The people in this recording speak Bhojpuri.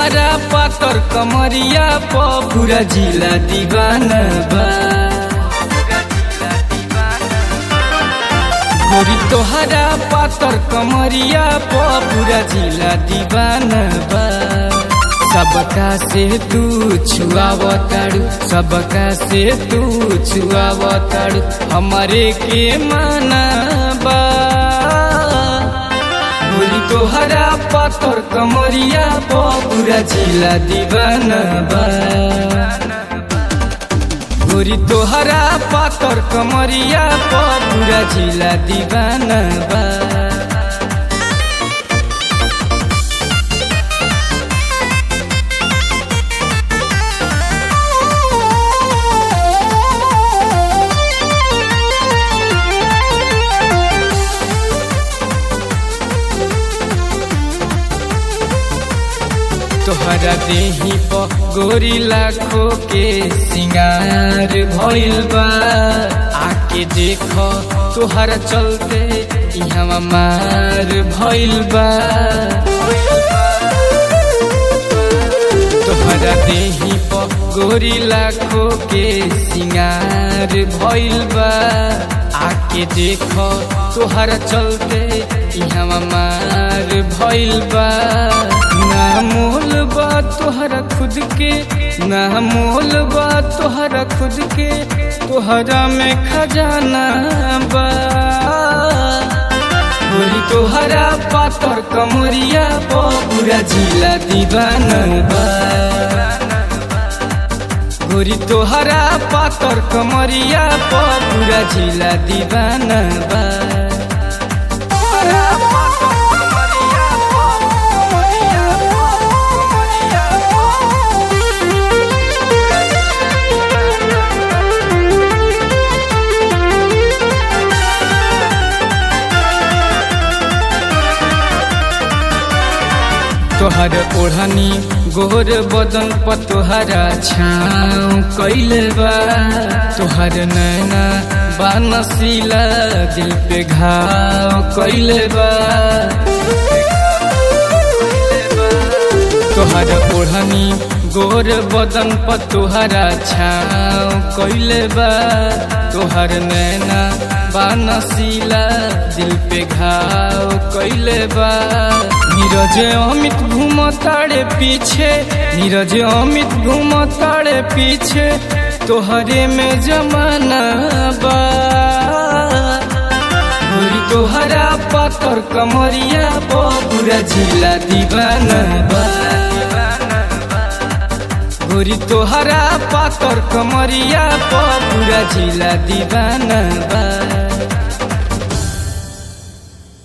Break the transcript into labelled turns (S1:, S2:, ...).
S1: तोहरा पातर कमरिया प पूरा जिला दीवाना बा गोरी तोहरा पातर कमरिया प पूरा जिला दीवाना बा सबका से तू छुआवताड़ू सबका से तू छुआवताड़ू हमारे के माना बा गोरी तोहरा पातर कमरिया प पूरा जिला दीवाना बा गोरी तोहरा पातर कमरिया प पूरा जिला दीवाना बा तोहरा देही प गोरी लाखों के सिंगार भइल बा आके देख तोहरा चलते इहवा मार भइल बा तोहरा देही प गोरी लाखों के सिंगार भइल बा आके देख तोहरा चलते इहवा मार भइल बा ना मोल बा तोहरा खुद के ना मोल बा तोहरा खुद के तोहरा में खजाना बा गोरी तोहरा पातर कमरिया प पूरा जिला दीवाना बा गोरी तोहरा पातर कमरिया प पूरा जिला दीवाना बा तोहर ओढ़नी गोर बदन पर तोहरा छाँव कैले बा तोहर नैना बानसीला दिल पे घाव कैले बा तोहर ओढ़नी गोर बदन पर तोहरा छाँव कैले बा तोहर नैना बानसीला दिल पे घाव कैले बा नीरज अमित घूम ताड़े पीछे नीरज अमित घूम ताड़े पीछे तोहरे में जमाना बा गोरी तोहरा पातर कमरिया प पूरा जिला दीवाना बा गोरी तोहरा पातर कमरिया प पूरा जिला दीवाना बा